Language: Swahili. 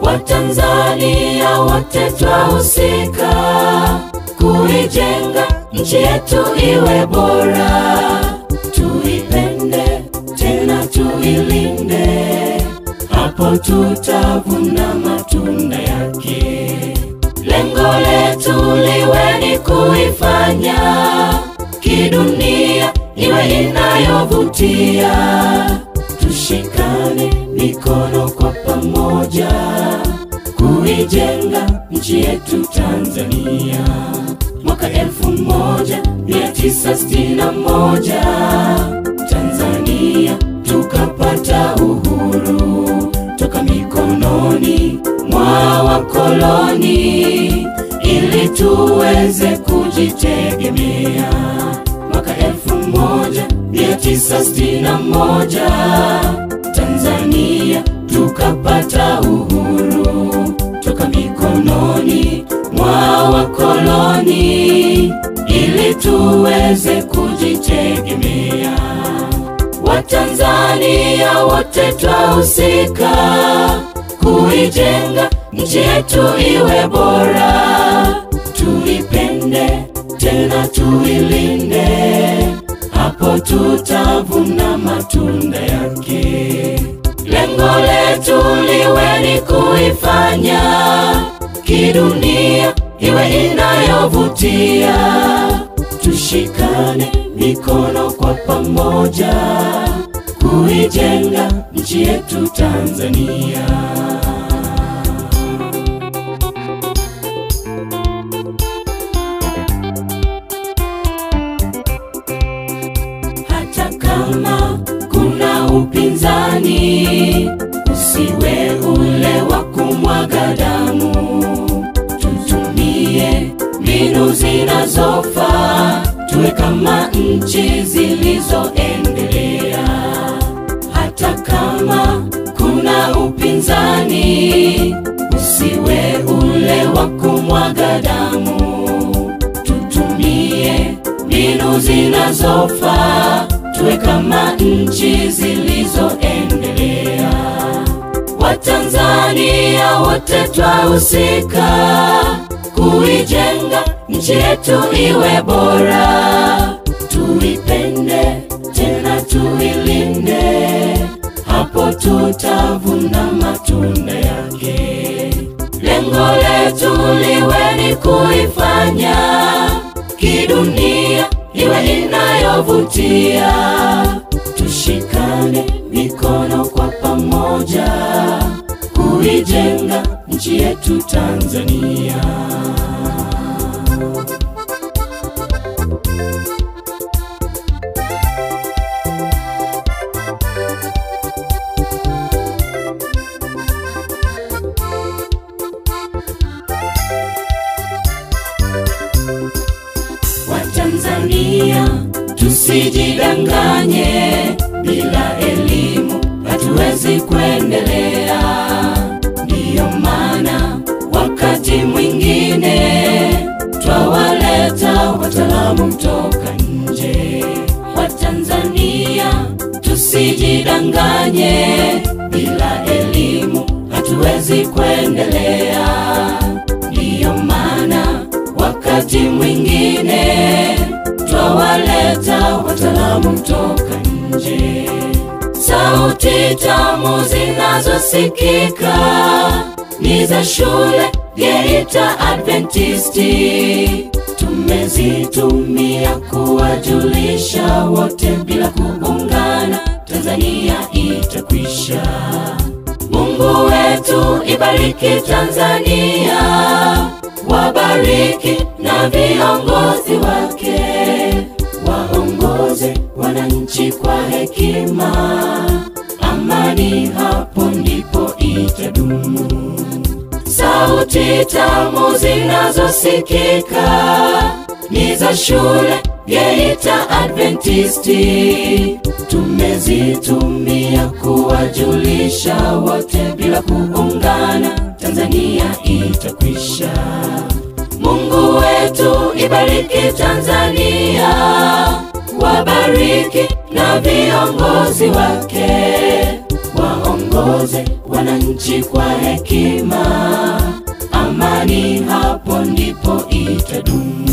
Watanzania wote twahusika kuijenga nchi yetu iwe bora, tuipende tena tuilinde, hapo tutavuna matunda yake. Lengo letu liwe ni kuifanya kidunia iwe inayovutia, tushikane mikono kwa pamoja kuijenga nchi yetu Tanzania. Mwaka elfu moja mia tisa sitini na moja Tanzania tukapata uhuru toka mikononi mwa wakoloni ili tuweze kujitegemea. Mwaka elfu moja mia tisa sitini na moja Tanzania tukapata uhuru toka mikononi mwa wakoloni ili tuweze kujitegemea. Watanzania wote twahusika kuijenga nchi yetu iwe bora, tuipende tena tuilinde, hapo tutavuna matunda yake. Lengo letu liwe ni kuifanya kidunia iwe inayovutia, tushikane mikono kwa pamoja kuijenga nchi yetu Tanzania. Hata kama kuna upinzani, usiwe ule wa kumwaga damu. Tutumie mbinu zinazofaa, tuwe kama nchi zilizoendelea. Hata kama kuna upinzani, usiwe ule wa kumwaga damu. Tutumie mbinu zinazofaa, tuwe kama nchi zilizoendelea. Watanzania wote twahusika kuijenga nchi yetu iwe bora, tuipende tena tuilinde, hapo tutavuna matunda yake. Lengo letu liwe ni kuifanya kidunia iwe inayovutia, tushikane mikono kwa pamoja kuijenga nchi yetu Tanzania. Watanzania tusijidanganye, bila elimu hatuwezi kuendelea. Ndiyo maana wakati mwingine twawaleta wataalamu toka nje. Watanzania tusijidanganye, bila elimu hatuwezi kuendelea. Ndiyo maana wakati mwingine twawaleta wataalamu toka nje. Sauti tamu zinazosikika ni za shule Geita Adventisti, tumezitumia kuwajulisha wote, bila kuungana Tanzania itakwisha. Mungu wetu ibariki Tanzania, wabariki na viongozi wake, waongoze wananchi kwa hekima, amani hapo ndipo itadumu. Sauti tamu zinazosikika ni za shule Geita Adventisti, tumezitumia kuwajulisha wote, bila kuungana Tanzania itakwisha. Mungu wetu ibariki Tanzania, wabariki na viongozi wake, waongoze waongoze wananchi kwa hekima, amani hapo ndipo itadumu.